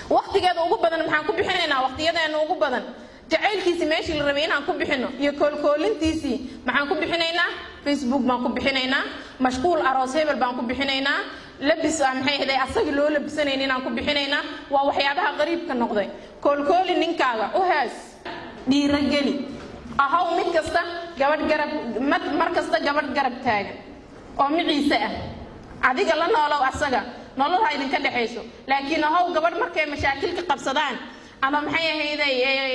waqtigeeda ugu badan maxaan ku bixinaynaa waqtiyadeena ugu badan jacaylkiisii meeshii la rabay inaan ku bixino iyo koolkoolintiisii maxaan ku bixinaynaa facebook baan ku bixinaynaa mashquul aroos hebel baan ku bixinaynaa labis aa maxay ahday asagii loo labisanayn inaan ku bixinaynaa waa waxyaabaha qariibka noqday koolkooli ninkaaga u hees dhiirogeli ahaw mid kasta gabadh garab mar kasta gabadh garab taagan oo miciise ah adiga la noolow asaga nolol ha idinka dhexayso laakiin ahaw gabadh markay mashaakilka qabsadaan ama maxay ahayday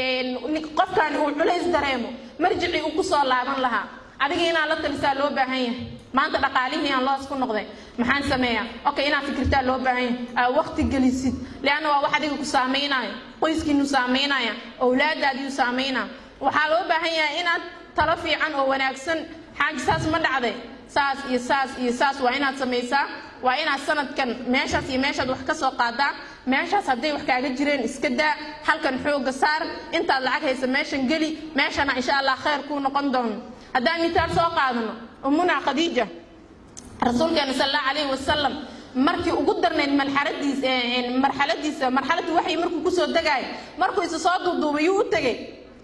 qofkan uu culays dareemo marjicii uu ku soo laaban lahaa adiga inaad la talisaa loo baahan yahay maanta dhaqaalihii aan loos ku noqday maxaan sameeyaa okay inaad fikirtaa loo baahan yahay aa waqti gelisid leanna waa wax adiga ku saamaynayo qoyskiinu saameynaya owlaadaadiiu saameynaa waxaa loo baahan yahay inaad talo fiican oo wanaagsan xaaji saas ma dhacday saas iyo saas iyo saas waa inaad samaysaa waa inaad sanadkan meeshaas iyo meeshaad wax ka soo qaadaa meeshaas hadday wax kaaga jireen iska daa halkan xooga saar intaad lacag haysa meeshan geli meeshana insha allah khayr kuu noqon doono haddaan mitaal soo qaadano umuna khadiija rasuulkeena sal allahu calayhi wasalam markii ugu darnayd marxaladiisa marxaladiisa marxaladii waxay markuu kusoo degaayo markuu isa soo duuduubay yuu u tegey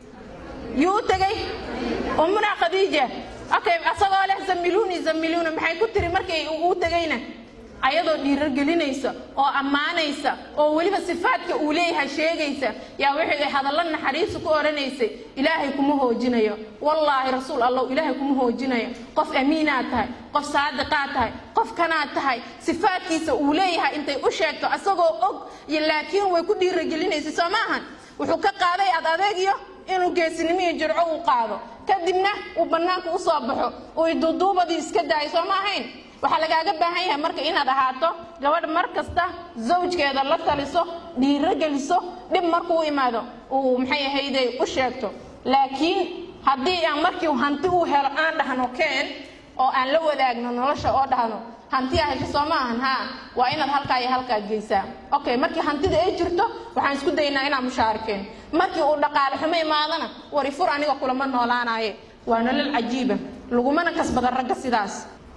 yuu u tegey umuna khadiija okay asagoo leh zamiluuni zamiluuni maxay ku tiri markay u tegayna ayadoo dhiirogelinaysa oo ammaanaysa oo weliba sifaadka uu leeyahay sheegaysa yaa waxay hadallo naxariisu ku odhanaysay ilaahay kuma hoojinayo wallaahi rasuul allow ilaahay kuma hoojinayo qof amiinaad tahay qof saadiqaad tahay qof kanaad tahay sifaadkiisa uu leeyahay intay u sheegto asagoo og laakiin way ku dhiirogelinaysay soo maahan wuxuu ka qaaday ad adeegyo inuu geesinimo iyo jirco uu qaado kadibna uu bannaanka u soo baxo uu duuduubadii iska daayo soo ma ahayn waxaa lagaaga baahan yahay marka inaad ahaato gabadh mar kasta zawjkeeda la taliso dhiiro geliso dhib markuu imaado uu maxay ahayday u sheegto laakiin haddii aan markii hanti uu helo aan dhahno keen oo aan la wadaagno nolosha oo dhahno hantiyaa hesho soo ma ahan haa waa inaad halkaa iyo halkaa geysaa okay markii hantida ay jirto waxaan isku daynaa inaan mushaarikeen markii uu dhaqaale xumo imaadana wari fur aniga kulama noolaanaye waa nolol cajiiba lagumana kasbada ragga sidaas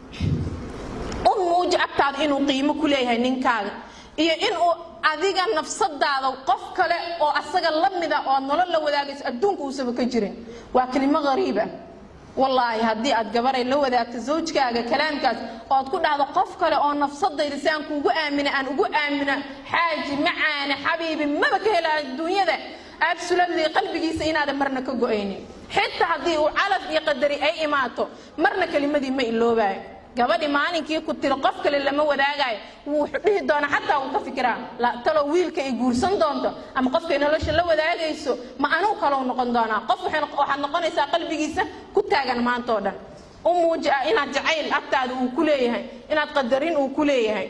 u muuji agtaada inuu qiimo ku leeyahay ninkaaga iyo inuu adiga nafsadaada qof kale oo asaga la mida oo nolol la wadaagayso adduunka uusaba ka jirin waa kelimo qariiba wallaahi haddii aad gabaray la wadaagto zawjkaaga kalaamkaas ood ku dhahdo qof kale oo nafsadayda si aan kuugu aamina aan ugu aamina xaaji macaane xabiibi maba ka hela adduunyada absolutely qalbigiisa inaadan marna ka go-aynin xitaa haddii uu calaf iyo qadari ay imaato marna kelimadii ma iloobayo gabadhi maalinkii ku tiri qof kale lama wadaagayo wuu dhihi doona xataa uu ka fikiraa talo wiilka ay guursan doonto ama qofkay nolosha la wadaagayso ma anuu kalou noqon doonaa qof waxaad noqonaysaa qalbigiisa ku taagan maantao dhan u muuji ah inaad jacayl agtaada uu ku leeyahay inaad qadarin uu ku leeyahay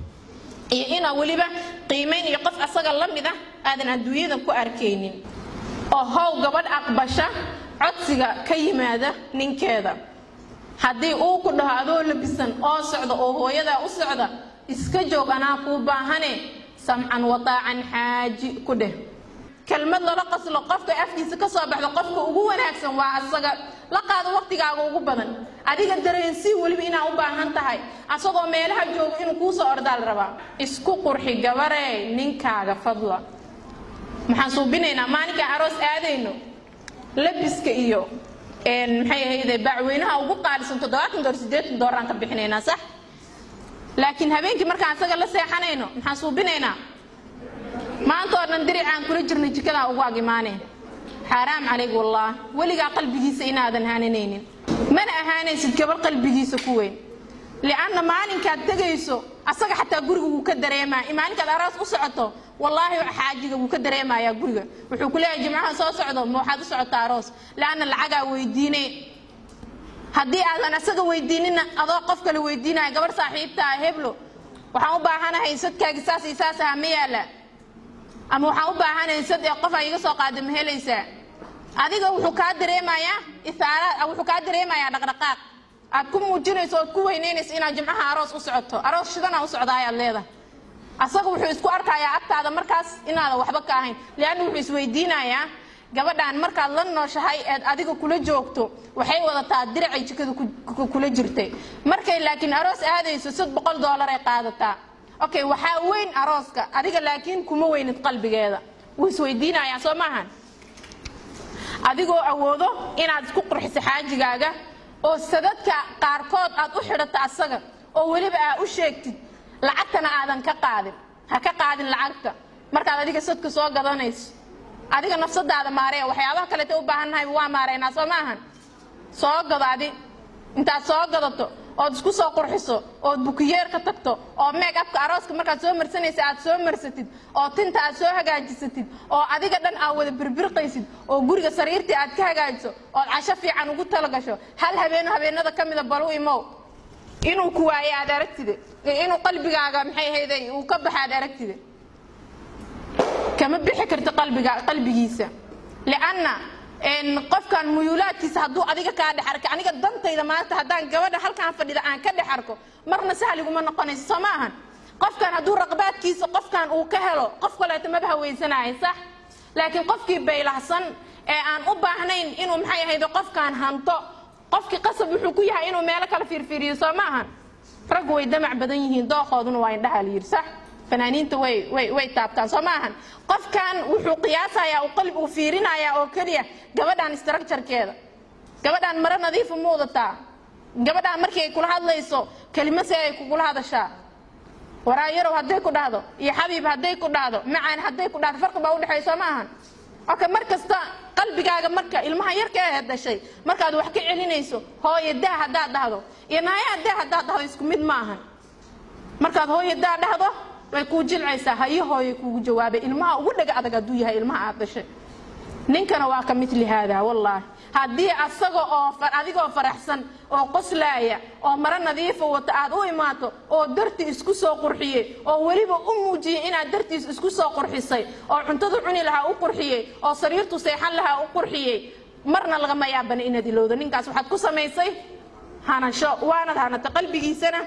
iyo inaad weliba qiimayn iyo qof asaga la mid ah aadan adduunyada ku arkaynin oo how gabadh aqbasha codsiga ka yimaada ninkeeda haddii uu ku dhaho adoo labisan oo socda oo hooyadaa u socda iska joog anaa kuu baahane samcan wataacan xaaji ku dheh kelmad lala qaslo qofka afkiisa ka soo baxda qofka ugu wanaagsan waa asaga la qaado waqtigaaga ugu badan adiga dareensii weliba inaa u baahan tahay asagoo meelaha jooga inuu kuu soo ordaal rabaa isku qurxi gabaree ninkaaga fadla maxaan suubinaynaa maalinkaa aroos aadayno labiska iyo maxay ahayde bacweynaha ugu qaalisan toddobaatan door siddeetan dooraan ka bixinaynaa sax laakiin habeenkii markaan asaga la seexanayno maxaan suubinaynaa maanta oo dhan diricaan kula jirnay jikadaa ugu ag imaaneen xaaraam calayg wallaah weligaa qalbigiisa inaadan haananaynin mana ahaanaysid gabar qalbigiisa ku weyn lianna maalinkaad tegayso asaga xataa guriga wuu ka dareemaa maalinkaad aroos u socoto wallaahi xaajiga wuu ka dareemayaa guriga wuxuu ku leeyahay jimcaha soo socdo ma waxaad u socotaa aroos laanna lacagaa weydiine haddii aadan asaga weydiinina adoo qof kale weydiinaya gabar saaxiibtaa heblo waxaan u baahanahay sadkaagi saas iyo saas aha ma yaala ama waxaan u baahanahay sad ee qof aa iga soo qaada ma helaysaa adiga wuxuu kaa dareemayaa ithaaraad wuxuu kaa dareemayaa dhaqdhaqaaq aad ku muujinayso ood ku weynaynayso inaad jimcaha aroos u socoto aroos shidana u socdaa ayaad leedahay asaga wuxuu isku arkayaa agtaada markaas inaadan waxba ka ahayn lianna wuxuu isweydiinayaa gabadhaan markaad la nooshahay eed adiga kula joogto waxay wadataa diracay jikada kula jirtay markay laakiin aroos aadayso sad boqol doolar ay qaadataa okay waxaa weyn arooska adiga laakiin kuma weynid qalbigeeda wuu isweydiinayaa soo maahan adigoo awoodo inaad isku qurxiso xaajigaaga oo sadadka qaarkood aad u xidhato asaga oo weliba aa u sheegtid lacagtana aadan ka qaadin ha ka qaadin lacagta markaad adiga sadka soo gadanayso adiga nafsadaada maareya waxyaabaha kaleeta u baahannahay waa maareynaa soo maahan soo gado adi intaad soo gadato ood isku soo qurxiso ood bukiyeerka tagto oo meeg abka arooska markaad soo marsanaysa aad soo marsatid oo tinta aad soo hagaajisatid oo adiga dhan aad wada birbirqaysid oo guriga sariirtii aad ka hagaajiso ood casho fiican ugu talagasho hal habeeno habeenada ka mida balu imow inuu ku waaye aad aragtide inuu qalbigaaga maxay ahayday uu ka baxa aad aragtide kama bixi karti qalbiga qalbigiisa lianna qofkan muyuulaadkiisa hadduu adiga kaa dhex arka aniga dantayda maanta haddaan gabadha halkaan fadhida aan ka dhex arko marna sahliguma noqonayso soo ma ahan qofkan hadduu raqbaadkiisa qofkan uu ka helo qof kaleeto maba haweysanaayo sax laakiin qofkii baylahsan ee aan u baahnayn inuu maxay ahaydo qofkaan hanto qofkii qasab wuxuu ku yahay inuu meelo kala fiirfiiriyo soo ma ahan raggu way damac badan yihiin dooqooduna waa indhaha la yidhi sax fanaaniinta way way way taabtaan soo ma ahan qofkan wuxuu qiyaasayaa uu qalbi uu fiirinayaa oo keliya gabadhan structurekeeda gabadhan maro nadiifa ma wadataa gabadhan markii ay kula hadlayso kelimo see ay kugula hadashaa waraayarow hadday ku dhahdo iyo xabiib hadday ku dhahdo macaan hadday ku dhahdo farqi baa udhexeeya soo ma ahan oka mar kasta qalbigaaga marka ilmaha yarka ee dhashay markaad wax ka celinayso hooye daa haddaad dhahdo iyo naayaa daa haddaad dhahdo isku mid ma ahan markaad hooye daa dhahdo way kuu jilcaysaa hayo hooye kuugu jawaabay ilmaha ugu dhaga adag hadduu yahay ilmaha aad dhashay ninkana waa ka mili haada wallaahi haddii asaga oo adigoo faraxsan oo qoslaaya oo maro nadiifa wata aad u imaato oo darti isku soo qurxiyey oo weliba u muujiyey inaad dartiis isku soo qurxisay oo cuntadu cuni lahaa u qurxiyey oo sariirtu seexan lahaa u qurxiyey marna lagama yaabana inaad ilowdo ninkaas waxaad ku samaysay hanasho waanad hanata qalbigiisana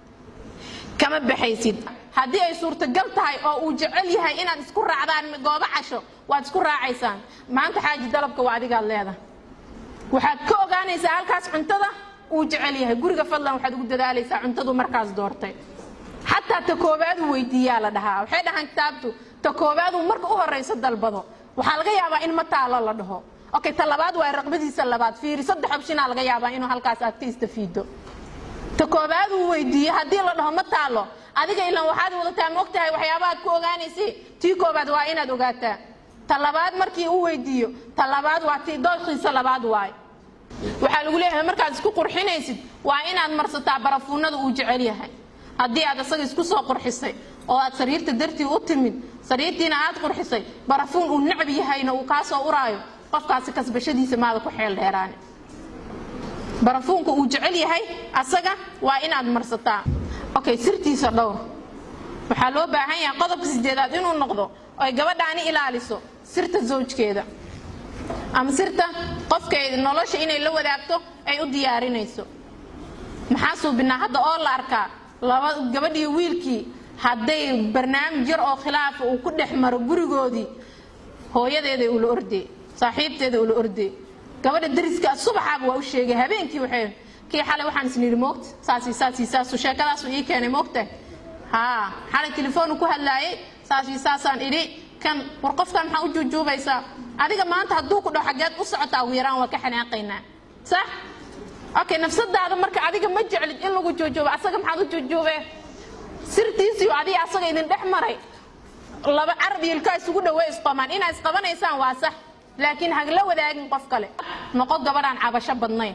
kama baxaysid haddii ay suurtagal tahay oo uu jecel yahay inaad isku raacdaan goobo casho waad isku raacaysaan maanta xaaji dalabka waa adigaad leedahay waxaad ka ogaanaysaa halkaas cuntada uu jecel yahay guriga fadlan waxaad ugu dadaalaysaa cuntadu markaas doortay xataa ta koobaaduu weydiiyaa la dhahaa waxay dhahaan kitaabtu ta koobaaduu marka u horayso dalbado waxaa laga yaabaa in ma taalo la dhaho okay ta labaad waa raqbadiisa labaad fiiri saddex opshinaa laga yaabaa inuu halkaas aad ka istafiido ta koobaad uu weydiiye haddii la dhaho ma taalo adiga ilan waxaad wadataa ma ogtahay waxyaabahaad ku ogaanaysay tii koobaad waa inaad ogaataa ta labaad markii uu weydiiyo ta labaad waa tii dooshiisa labaad waay waxaa lagu leeyahay markaad isku qurxinaysid waa inaad marsataa barafuunada uu jecel yahay haddii aad isaga isku soo qurxisay oo aad sariirta dartii u timid sariirtiina aad qurxisay barafuun uu necab yahayna uu kaa soo uraayo qofkaasi kasbashadiisa maada ku xeel dheeraane barafuunka uu jecel yahay asaga waa inaad marsataa okay sirtiisa dhowr waxaa loo baahan yahay qodobka sideedaad inuu noqdo oy gabadhaani ilaaliso sirta zawjkeeda ama sirta qofkeeda nolosha inay la wadaagto ay u diyaarinayso maxaa suubinaa hadda oo la arkaa laba gabadhii wiilkii hadday barnaamij yar oo khilaafa uu ku dhex maro gurigoodii hooyadeeda ula ordee saaxiibteeda ula ordee gabadha dariska subaxaaba waa u sheegay habeenkii waxay kii xalay waxaan isnidhi moogta saasi saasi saasu sheekadaasu ii keenay moogta haa xalay telefoonu ku hadlaayay saasi saasaan idhi kan war qofkan maxaa u juujuubaysaa adiga maanta hadduu ku dhaho xageed u socotaa ugu yaraan waa ka xanaaqaynaa sax okay nafsadaada marka adiga ma jeclid in lagu juujuubo asaga maxaad u juujuube sirtiisiyo adiga asaga idin dhex maray laba carab iyo ilkaa isugu dhawey isqamaan inaa isqabanaysaan waa sax laakiin hagla wadaagin qof kale noqo gabadhaan cabasho badnayn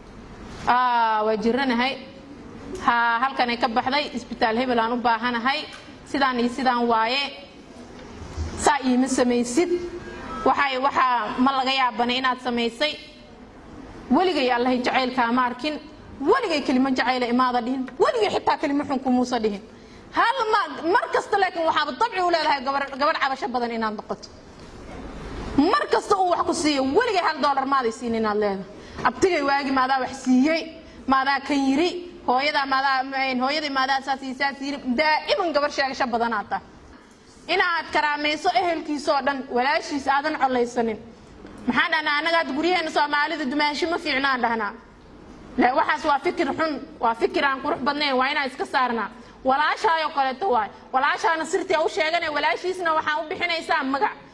waa jiranahay ha halkanay ka baxday isbitaal hebel aan u baahanahay sidaan iyo sidaan waaye saa iima samaysid waxay waxaa ma laga yaabana inaad samaysay weligay allahay jacaylkaa ma arkin weligay kelimo jacayla imaada dhihin weligay xitaa kelimo xun kumuusa dhihin hal ma mar kasta laakiin waxaaba dabci u leedahay gabadh cabasho badan inaad noqoto mar kasta uu wax ku siiyo weligay hal doolar maaday siin inaad leedahay abtigay waagi maadaa wax siiyey maadaa kan yiri hooyadaa maadaa hooyadii maadaa saas iyo saas yiri daa'iman gabar sheegasho badanaad tahay inaad karaamayso ehelkiisoo dhan walaashiisa aadan colaysanin maxaan dhahnaa annagaad guryaheena soomaalida dumaashi ma fiicnaan dhahnaa waxaas waa fikir xun waa fikir aan qurux badnayn waa inaan iska saarnaa walaashaayoo kaleeto waay walaashaana sirtii u sheegane walaashiisna waxaa u bixinaysaa magac